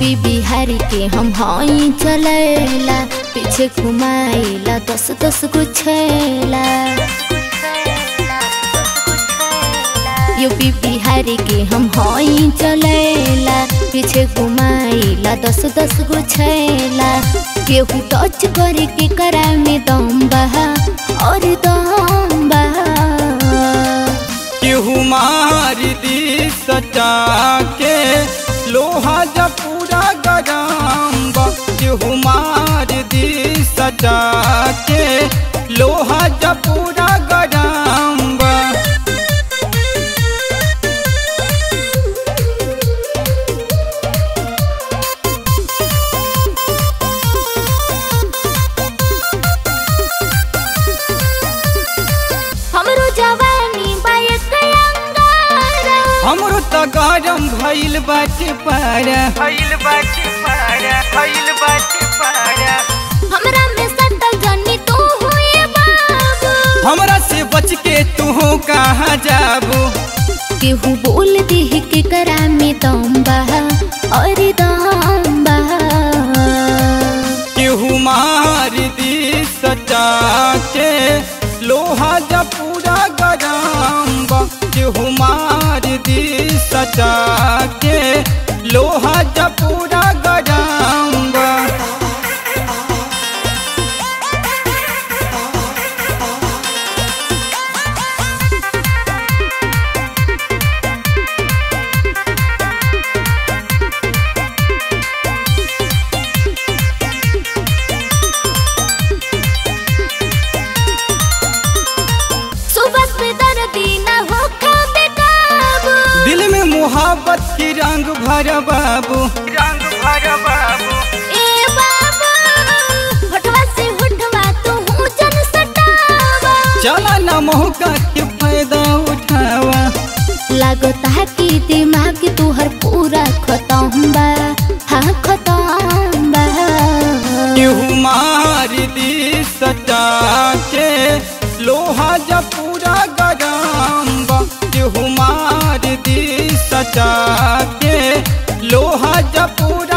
UP Bihar के हम हई चलेला पीछे घुमाइला दस दस गो छेला यूपी बिहार के हम हई चलेला पीछे घुमाइला दस दस गो छेला केहू टच करे के करा में दम बहा और दम बहा केहू मार दी सटा के लोहा जब पूरा गरम बा केहू मार दी सटा के लोहा जब पूरा गरम बा हमरो जवानी बायक अंगारा हमरो त गरम भइल बाटे पारा भइल बाटे पारा भइल बाटे पारा हमरा में सटल जनी तू हुए बाबू हमरा से बच के तू कहाँ जाबू केहू बोल देह के करा में दम बहा और दम बहा केहू मार दी सटा के लोहा जब पूरा गरम बा केहू मार दी सटा के लोहा जब पूरा गरम बा सुबह से दर्दी न हो खाबे काबू दिल में मोहब्बत की रंग भर बाबू रंग भर बाबू ए बाबू होठवा से होठवा तू हूँ जन सटावा चला न मौका के फायदा उठावा लागता है कि दिमाग तुहर पूरा खत्म बा हाँ खत्म बा केहू मार दी सटा के लोहा जब पूरा गरम बा केहू मार दी सटा के लोहा जब पूरा